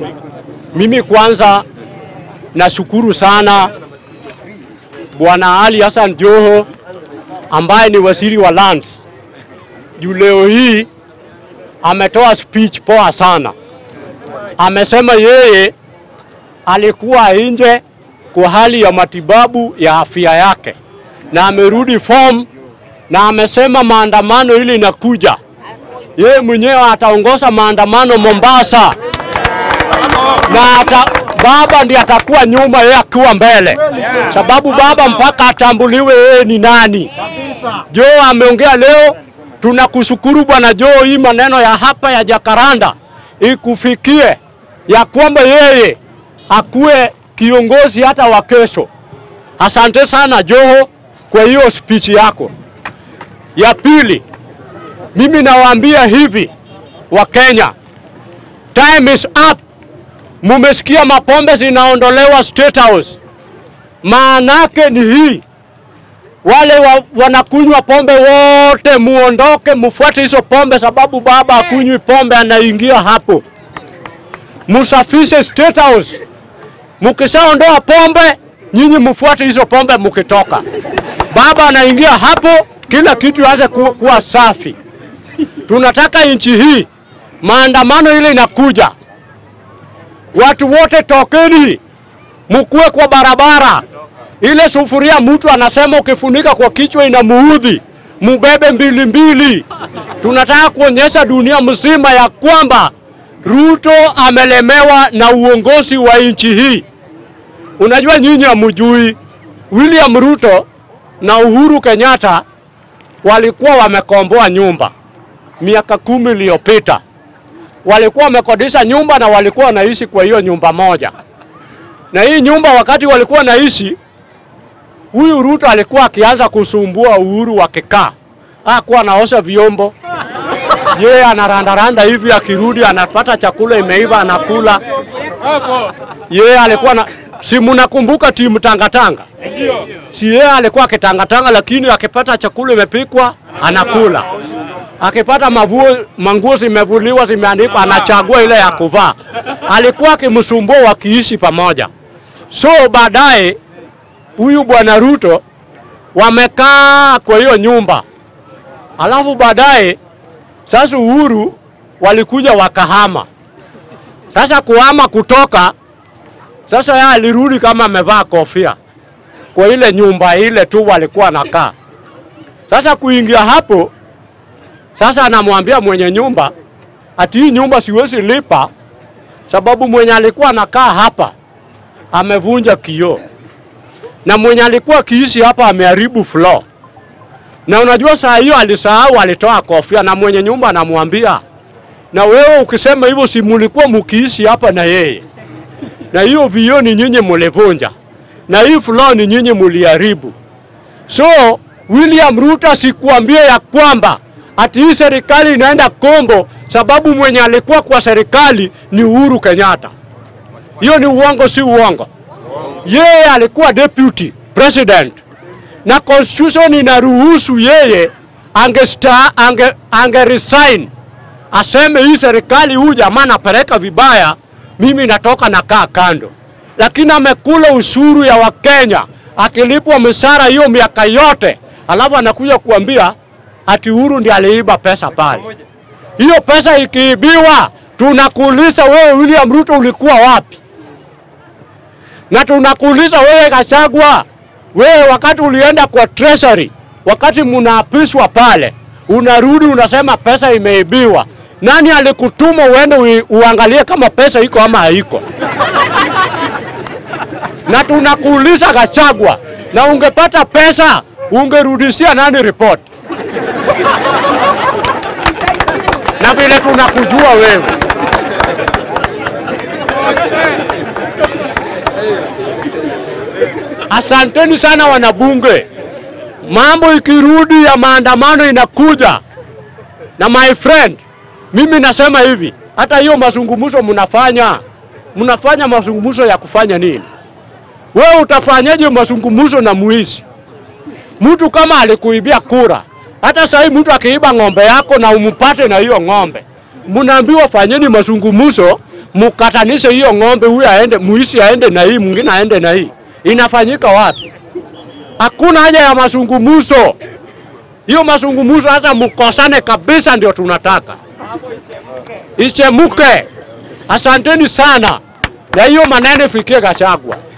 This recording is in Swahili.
Mimi kwanza nashukuru sana Bwana Ali Hassan Joho ambaye ni waziri wa lands, juu leo hii ametoa speech poa sana. Amesema yeye alikuwa nje kwa hali ya matibabu ya afya yake na amerudi form, na amesema maandamano ili inakuja, yeye mwenyewe ataongoza maandamano Mombasa na ata, baba ndiye atakuwa nyuma, yeye akiwa mbele, sababu baba mpaka atambuliwe yeye ni nani. Joe ameongea leo, tunakushukuru bwana Joe, hii maneno ya hapa ya Jakaranda ikufikie ya kwamba yeye akuwe kiongozi hata wa kesho. Asante sana Joho kwa hiyo speech yako. Ya pili, mimi nawaambia hivi wa Kenya, time is up. Mumesikia mapombe zinaondolewa State House, maanake ni hii wale wa, wanakunywa pombe wote muondoke, mufuate hizo pombe, sababu baba akunywi pombe, anaingia hapo. Musafishe State House. Mukishaondoa pombe, nyinyi mufuate hizo pombe mukitoka. Baba anaingia hapo, kila kitu aanze ku, kuwa safi. Tunataka nchi hii, maandamano ile inakuja, watu wote tokeni, mukue kwa barabara ile sufuria mtu anasema ukifunika kwa kichwa inamuudhi, mubebe mbili mbili. Tunataka kuonyesha dunia mzima ya kwamba Ruto amelemewa na uongozi wa nchi hii. Unajua nyinyi hamjui, William Ruto na Uhuru Kenyatta walikuwa wamekomboa nyumba miaka kumi iliyopita. Walikuwa wamekodisha nyumba na walikuwa wanaishi kwa hiyo nyumba moja, na hii nyumba wakati walikuwa wanaishi huyu Ruto alikuwa akianza kusumbua Uhuru wakikaa, hakuwa anaosha vyombo, yeye anarandaranda hivi, akirudi anapata chakula imeiva anakula. Yeye alikuwa na si mnakumbuka timu tangatanga? Si yeye alikuwa akitangatanga, lakini akipata chakula imepikwa anakula, akipata mavuo manguo zimevuliwa zimeandikwa, anachagua ile ya kuvaa. Alikuwa akimsumbua wakiishi pamoja, so baadaye huyu bwana Ruto wamekaa kwa hiyo nyumba, alafu baadaye sasa Uhuru walikuja wakahama. Sasa kuhama kutoka, sasa yeye alirudi kama amevaa kofia kwa ile nyumba ile tu walikuwa nakaa. Sasa kuingia hapo, sasa anamwambia mwenye nyumba ati hii nyumba siwezi lipa sababu mwenye alikuwa anakaa hapa amevunja kioo na mwenye alikuwa akiishi hapa ameharibu floor. Na unajua saa hiyo alisahau, alitoa kofia, na mwenye nyumba anamwambia, na wewe ukisema hivyo, si mulikuwa mukiishi hapa na yeye, na hiyo vioo ni nyinyi mulivunja, na hii floor ni nyinyi muliharibu. So William Ruto asikuambie ya kwamba ati hii serikali inaenda kombo sababu mwenye alikuwa kwa serikali ni Uhuru Kenyatta. Hiyo ni uongo, si uongo? yeye alikuwa deputy president na constitution inaruhusu yeye angesta, ange, ange resign aseme hii serikali huyu jamaa napeleka vibaya, mimi natoka nakaa kando, lakini amekula ushuru ya Wakenya akilipwa mishahara hiyo miaka yote, alafu anakuja kuambia ati Uhuru ndiye aliiba pesa pale. Hiyo pesa ikiibiwa, tunakuuliza wewe William Ruto ulikuwa wapi? na tunakuuliza wewe Gachagua, wewe wakati ulienda kwa treasury, wakati mnaapishwa pale, unarudi unasema pesa imeibiwa. Nani alikutuma uende ui- uangalie kama pesa iko ama haiko? na tunakuuliza Gachagua, na ungepata pesa ungerudishia nani report? na vile tunakujua wewe Asanteni sana wanabunge. Mambo ikirudi ya maandamano inakuja, na my friend, mimi nasema hivi, hata hiyo mazungumzo mnafanya, mnafanya mazungumzo ya kufanya nini? Wewe utafanyaje mazungumzo na mwizi? Mtu kama alikuibia kura, hata sahii mtu akiiba ng'ombe yako na umpate na hiyo ng'ombe, mnaambiwa fanyeni mazungumzo mukatanishe hiyo ng'ombe, huyu aende, muisi aende na hii, mwingine aende na hii. Inafanyika wapi? Hakuna haja ya mazungumzo. Hiyo mazungumzo hata mkosane kabisa, ndio tunataka ichemuke. Asanteni sana, na hiyo maneno ifikie Gachagua.